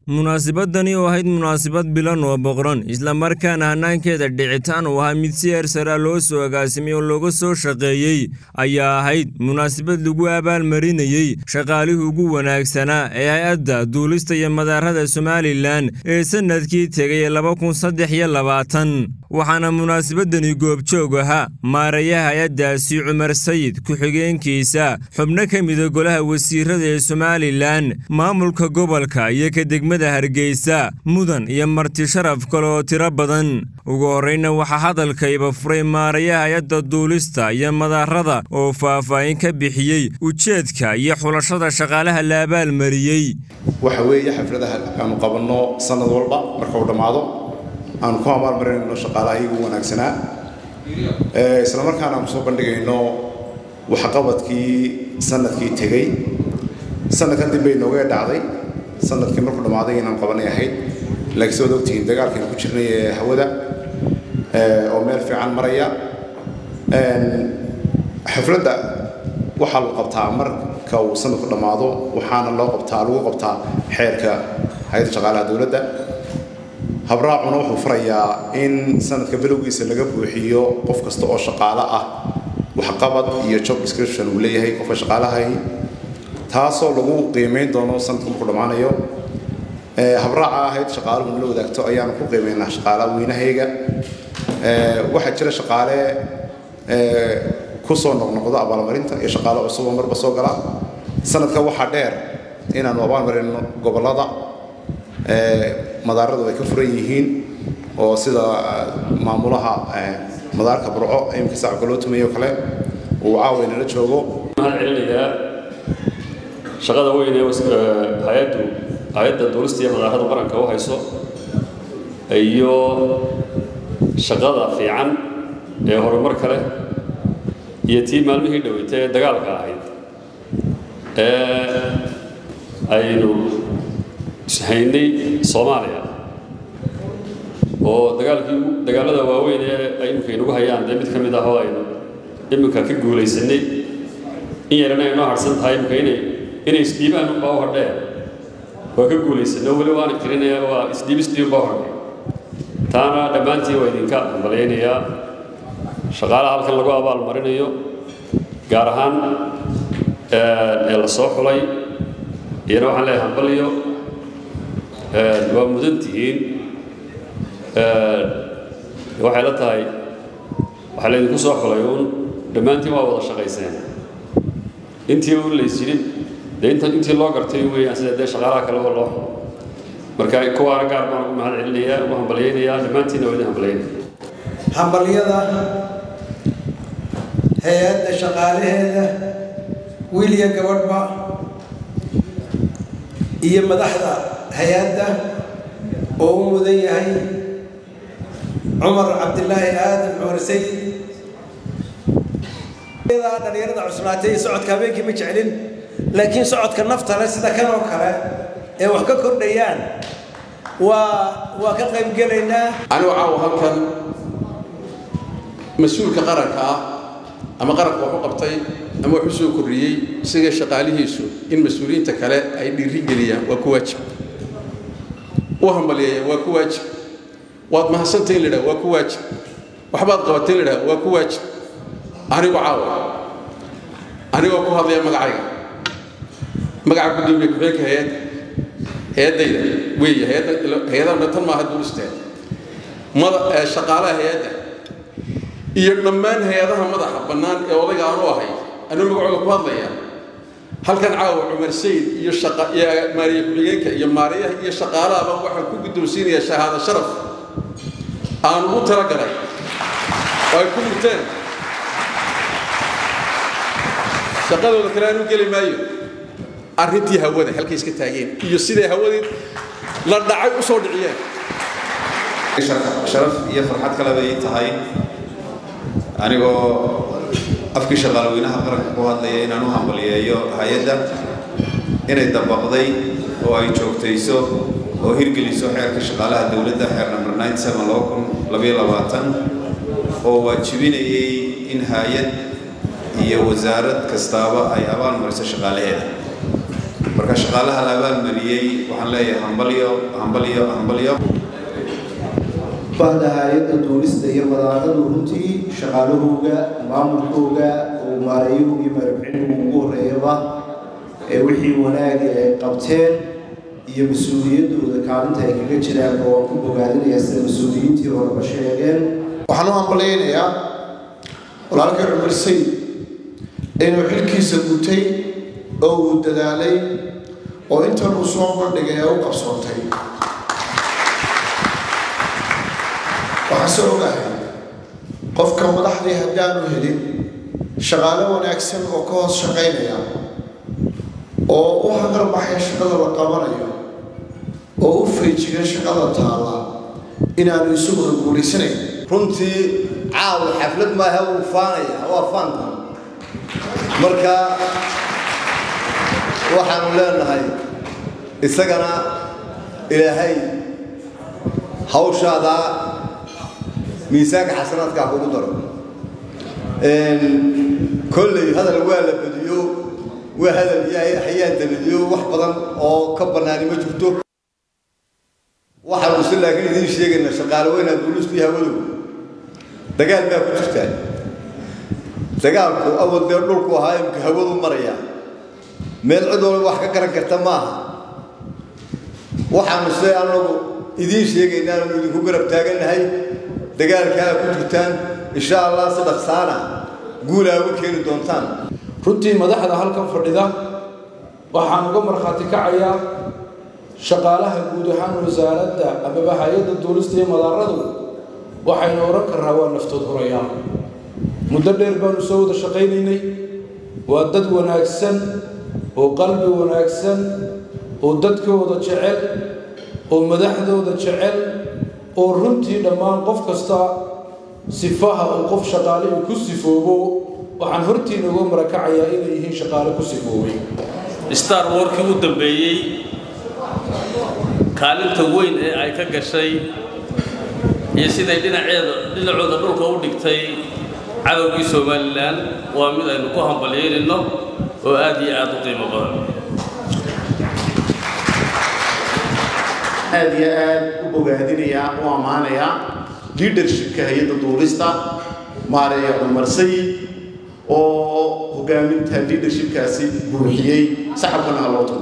munaasabadani oo ahayd munaasabad bilan oo boqran islamarkaana hannaankeeda dhicitaan uu ahaa mid si eersaraa loo soo agaasimay oo looga soo shaqeeyey ayaa ahayd munaasabad lagu abaalmarinayey shaqaalihii ugu wanaagsanaa ee hay-adda duulista iyo madaarada somalilan ee sannadkii tegay laba kun saddex iyo labaatan waxaana munaasabadani goobjoog ahaa maarayaha hay-addaasi cumar sayid ku-xigeenkiisa xubno ka mida golaha wasiirada ee somalilan maamulka gobolka iyo ka degmada hargeysa mudan iyo marti sharaf kale oo tiro badan ugu horreyna waxaa hadalkayba furay maarayaha hay-adda duulista iyo madaarada oo faahfaahin ka bixiyey ujeedka iyo xulashada shaqaalaha la abaalmariyey waxa weeye xafladaha aanu qabanno sannad walba marka uu dhammaado aanu ku abaalmarinayno shaqaalaha iyagu wanaagsanaa isla markaana aanu soo bandhigayno waxqabadkii sanadkii tegey sanadkan dib bay nooga dhacday sanadkii markuu dhammaaday inaan qabanay ahayd laakiin soo ogtihiin dagaalkaynu ku jirnay ee hawada oo meel fiican maraya xafladda waxaa la qabtaa marka uu sanadku dhammaado waxaana loo qabtaa lagu qabtaa xeerka hay-adda shaqaalaha dowladda habraacuna wuxuu farayaa in sanadka bilowgiisa laga buuxiyo qof kasta oo shaqaale ah waxqabad iyo job description uu leeyahay qofka shaqaalahay taasoo lagu qiimayn doono sanadka markuu dhammaanayo habraaca ahayd shaqaaluhu nala wadaagto ayaanu ku qiimaynaa shaqaalaha weynahayga waxaa jira shaqaale kusoo noqnoqdo abaalmarinta iyo shaqaale cusuboo marba soo gala sanadka waxaa dheer inaanu abaalmarino gobollada madaaradu ay ka furan yihiin oo sida maamulaha madaarka burco imika sacabka loo tumayo kale uu caawa inala joogo waxaan celinayaa shaqada weyn ee hay-addu hay-adda duulista iyo madaarada qaranka u hayso iyo shaqada fiican ee horumar kale iyo tii maalmihii dhoweytay ee dagaalka ahayd ee aynu haynay soomaaliya oo dagaalkii dagaalada waaweyn ee ay iminka inugu hayaan dee mid ka mid ah oo aynu iminka ka guulaysanay in yarana ay noo harsan tahay iminka inay inay isdhiibaan unbaa u hadheen waa ka guulaysanay oo weli waana kirinaya waa isdhiibistii unbaa u hadhay taana dhammaantiin waa idinka hambalyaynayaa shaqaalaha halkan lagu abaal marinayo gaar ahaan ee la soo xulay iyana waxaan leeyahay hambaliyo waa mudan tihiin waxay la tahay waxaa laydinku soo xulay uun dhammaantiin waa wada shaqayseen intii uun laysyidhi dee inta intii loo gartay weeyaan sida dee shaqaalaha kaleba loo xulo marka kuwaana gaar baan ugu mahad celinayaa ugu hambalyaynayaa dhammaantiinna waa idin hambalyaynaya hambalyada hay-adda shaqaalaheeda wiil iyo gabadhba iyo madaxda hay-adda oo u mudan yahay cumar cabdilaahi aadan cumar sayid dhalinyarada cusnaatay iyo socodka habeenkii ma jeclin laakiin socodka nafta leh sida kan oo kale ee wax ka kordhayaan waa waa ka qaybgelaynaa anigu caawa halkan mas-uulka qaranka ah ama qaranka wax u qabtay ama wax u soo kordhiyey isaga shaqaalihiisu in mas-uuliyiinta kale ay dhiirigeliyaan waa ku waajib u hambalyeeyaan waa ku waajib waad mahadsantay in la idhaha waa ku waajib waxbaad qabatay in la idhaha waa ku waajib anigu caawa anigoo ku hadlaya magacayga magaca gudoomiye ku-xigeenka hay-adda hay-addayda weeye hay-adana tan maaha duulisteen mada shaqaalaha hay-adda iyo dhammaan hay-adaha madaxa bannaan ee odayga aanu ahay anuu magacooda ku hadlaya halkan caawa cumar sayid iyo iyo maariye ku-xigeenka iyo maariyaha iyo shaqaalahaba waxaan ku guddoonsiinayaa shahaado sharaf aanu u talagalay oo ay ku dhigteen shaqadooda kale aanu geli maayo arrintii hawada halkay iska taageen iyo siday hawadii la dhacay u soo dhiciyeen sharaf iyo farxad kale bay tahay anigoo afkii shaqaalweynaha qaranka ku hadlaya inaan u hambalyeeyo hay-adda inay dabaqday oo ay joogtayso oo hirgeliso xeerka shaqaalaha dowladda xeer number oo waajibinayay in hay-ad iyo wasaarad kastaaba ay abaal mariso shaqaalaheeda marka shaqaalaha la abaalmariyey waxaan leeyahay hambalyo hambalyo hambalyo bahda hay-adda duulista iyo madaaradu runtii shaqaalahooga maamulkooga uu maareeyuhu iyo madaxweynuhu ugu horreeyaba ee wixii wanaaga ay qabteen iyo mas-uuliyaddooda kaalinta ay kaga jiraanba waan ku bogaadinayaa sida mas-uuliyiintii horeba sheegeen waxaan u hambalaynayaa walaalkii cumar sayid inuu xilkiisa gutay oo uu dadaalay oo intan uu soo bandhigay ee u qabsoontay waxaan se ogahay qofka madaxdii haddaanu helin shaqaale wanaagsan oo ka hoos shaqaynaya oo u hagarbaxaya shaqada la qabanayo oo u feejiga shaqada taalla inaanu isaguna guulaysanayn runtii caawa xaflad maaha wuu faanaya waa faanta marka waxaanu leenahay isagana ilaahay hawshaada miisaanka xasanaadkaa kugu daro kolley hadal waa la badiyo waa hadal iyo hayaan dabadiyo wax badan oo ka bannaani ma jirto waxaanu si laakiin idiin sheegaynaa shaqaale weynaa duulistu iyo hawadu dagaal baa ku jirtaa dagaalku awal dee dhulku ahaa imka hawadu maraya meel cid walba wax ka garan karta maaha waxaanu se anagu idiin sheegaynaa aanu idinku garab taagannahay dagaalkaa ku jirtaan insha allah si dhaqsaana guulaa uga keeni doontaan runtii madaxda halkan fadhida waxaan uga markhaati kacayaa shaqaalaha guud ahaan wasaaradda amaba hay-adda duulista iyo madaaradu waxaynu odhan karraa waa naftood horayaa muddo dheer baanu soo wada shaqaynaynay waa dad wanaagsan oo qalbi wanaagsan oo dadkooda jecel oo madaxdooda jecel oo runtii dhammaan qof kasta sifaha uu qof shaqaale uu ku sifoobo waxaan hortiina uga marakacayaa inay yihiin shaqaale ku sifoobay star warkii u dambeeyey kaalinta weyn ee ay ka gashay iyo siday dhinaceeda dhinacooda dhulka u dhigtay cadowgii somalilan waa mid aynu ku hambalyeynayno oo aad iyo aad u qiimo badan aad iyo aad u bogaadinayaa u ammaanayaa leadershipka hay-adda duulista maareeya cumar sayid oo hogaaminta leadershipkaasi buuxiyey saxabkana ha loo tumo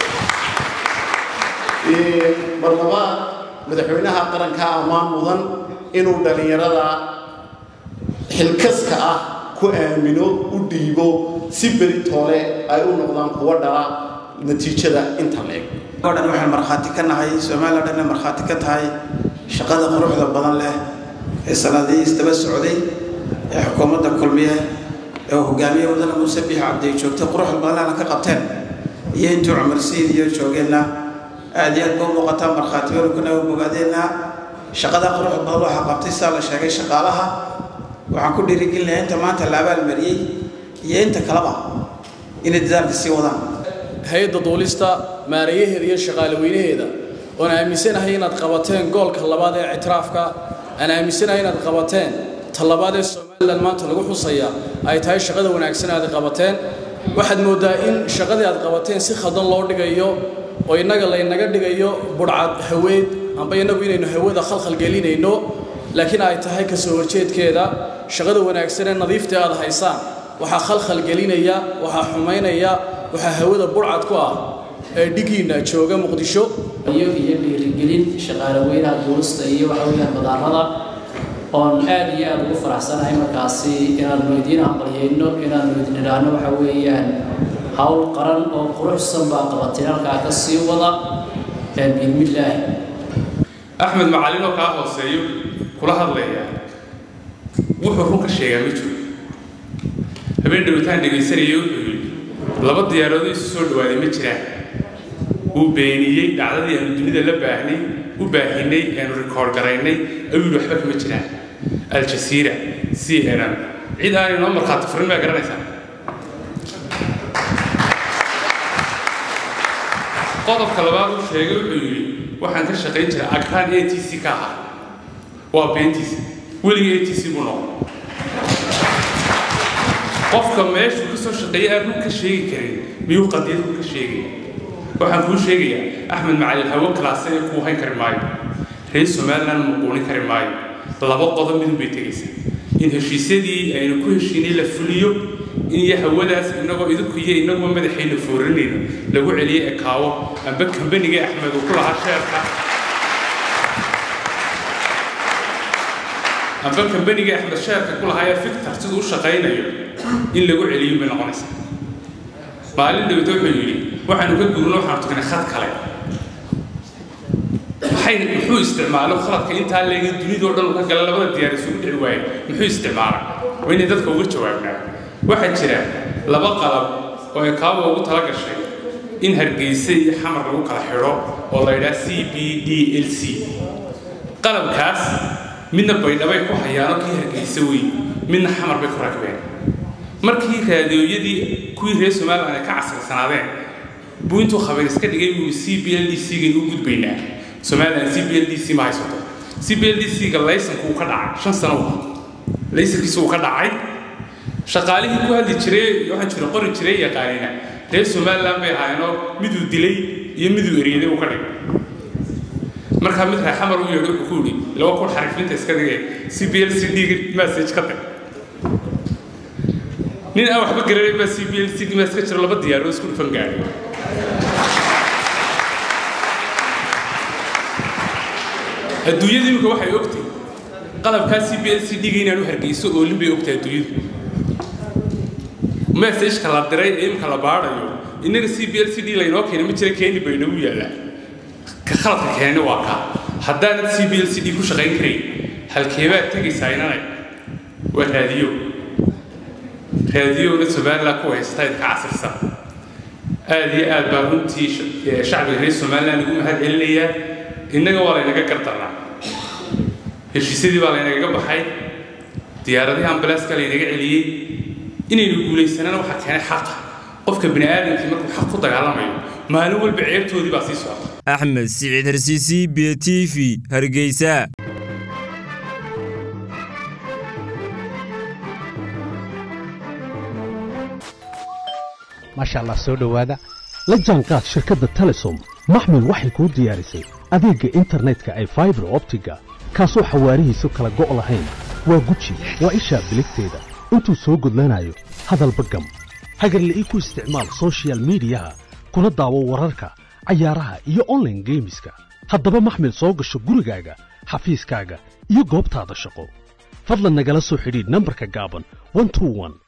mar labaad madaxweynaha qaranka ammaan mudan inuu dhallinyarada xilkaska ah ku aamino u dhiibo si beri toole ay u noqdaan kuwa dhala natiijada inta leeg oo dhan waxaan markhaati ka nahay soomaaliya dhanna markhaati ka tahay shaqada quruxda badan leh ee sanadihii isdaba socday ee xukuumadda kulmiye ee hogaamiye wadana muuse biix cabdi joogtay quruxda badan lehna ka qabteen iyo intuu cumar sayid iyo joogeenna aad iyo aad ba u muuqataa markhaati welkuna u bogaadeenna shaqada quruxda badan waxaa qabtay sidaa la sheegay shaqaalaha waxaan ku dhiirigelinayaa inta maanta la abaalmariyey iyo inta kaleba inay dadaalka sii wadaan hay-adda duulista maarayaheeda iyo shaqaale weynaheeda oon aaminsanahay inaad qabateen goolka labaad ee ictiraafka aan aaminsanahay inaad qabateen talabaad ee somalilan maanta lagu xusaya ay tahay shaqada wanaagsan aad qabateen waxaad mooddaa in shaqadii aad qabateen si khaldan loo dhigayo oo innaga laynaga dhigayo budhcad haweed amba innagu inaynu hawada khalkhal gelinayno laakiin ay tahay ka soo horjeedkeeda shaqada wanaagsan ee nadiifta aad haysaan waxaa khalkhal gelinaya waxaa xumaynaya waxaa hawada burcad ku ah ee dhigiinna jooga muqdisho iyo iyo dhiirigelin shaqaale weynaha duulista iyo waxa weeyaan madaarada oon aad iyo aad ugu faraxsanahay markaasi inaanu idiin hambalyayno inaanu idin idhaahno waxa weeyaan hawl qaran oo quruxsan baa qabatay halkaa ka sii wada biidmillaahi axmed macalin oo kaa hooseeyo kula hadlaya wuxuu runka sheegaa ma jiro habeen dhawitaan dhegaysanaya wuxuu yidhi laba diyaaroodo isu soo dhawaaday ma jiraan wuu beeniyey dhacdadii aanu dunida la baahnay u baahinay aanu rikoord garaynay ayuu yidhi waxba kama jiraan aljasiira c n n cid aan inoo markhaati furin baa garanaysaa qodobka labaad uu sheegay wuxuu yidhi waxaan ka shaqayn jiray agraan a t c ka ahaa waa beentiisa weligii a t c buu noqon qofka meeshuu ka soo shaqeeyay aan run ka sheegi karin miyuu qadiyad run ka sheegaya waxaan kuu sheegayaa axmed macalin hawo kalaase ee kuu hayn kari maayo reer somaliland muquunin kari maayo laba qodob midun bay tegaysaa in heshiisyadii aynu ku heshiinay la fuliyo in iyo hawadaas inagoo idinku iyo inaguba madaxayna foorinayno lagu celiyo ekaawo amba kambaniga axmed uu ku lahaa sheerka amba kambaniga axmed sheerka ku lahaa ee fictor siduu u shaqaynayo in lagu celiyo bay noqonaysaa maalin dhawta wuxuu yidhi waxaanu ka guurno waxaanu tugnay khad kale maxay muxuu isticmaalo khaladka intaa leega dunidoo dhan ka gala labada diyaar isugu dhici waaye muxuu isticmaala waa inay dadka uga jawaabnaa waxaa jira laba qalab oo ay kaaba ugu tala gashay in hargeysa iyo xamar lagu kala xidho oo la yidhaha c b d l c qalabkaas midna baydhabay ku hayaano kii hargeysa wey midna xamar bay ku rakbeen markii raadiyooyadii kuwii reer somaliland ay ka casrigsanaadeen buu intuu khabiir iska dhigay buu c b l d c gan u gudbaynaa somaliland c b l d c ma haysato c b l d c ga laysanku uu ka dhacay shan sano laysankiisu uu ka dhacay shaqaalihii ku hadli jiray waxaan jira qori jiray yaqaanina reer somaliland bay ahaayeenoo miduu dilay iyo miduu eryaday uu ka dhigay markaa mid reer xamar u yeedho wuxuu ku yidhi laba kun xarifinta iska dhigay c b l c d message ka tag nin aan waxba garanay baa c b l c message ka jiro laba diyaaroo isku dhufan gaadhay adduunyada imika waxay ogtay qalabkaa c b l c d-ga inaanu hargeyso oolin bay ogtahay adduunyadu messageka la diray ee imika la baadhayo innaga c b l c d laynoo keenay ma jira keeni bay nagu yaallaa ka khaladka keenayna waa kaa haddaanad c b l c d ku shaqayn karayn halkeebaad tegaysaa inanay waa raadiyo raadiyowna somaliland ku haysata idka casirsan aad iyo aad baa runtii shacbiga reer somaliland ugu mahad celinayaa innaga waa laynaga gardarnaa heshiisyadii baa laynagaga baxay diyaaradihii ambalaaska laynaga celiyey inaynu guulaysanana waxaa keenay xaqa qofka bini aadamkii markuu xaq ku dagaalamayo maalin walba ceebtoodii baa sii socota axmed siciid harsiisi b t v hargeysa maasha allah soo dhowaada la jaanqaad shirkadda telesom maxmil waxay kuu diyaarisay adeegga internetka ay faibar optiga kaasoo xawaarihiisu kala go' lahayn waa guji waa ishaa biligteeda intuu soo gudlanayo hadalba gam hagarle ii ku isticmaal sochial midiyaha kuna daawo wararka cayaaraha iyo onlaine geemiska haddaba maxmil soo gasho gurigaaga xafiiskaaga iyo goobtaada shaqo fadlan nagala soo xidhiidh nambarka gaaban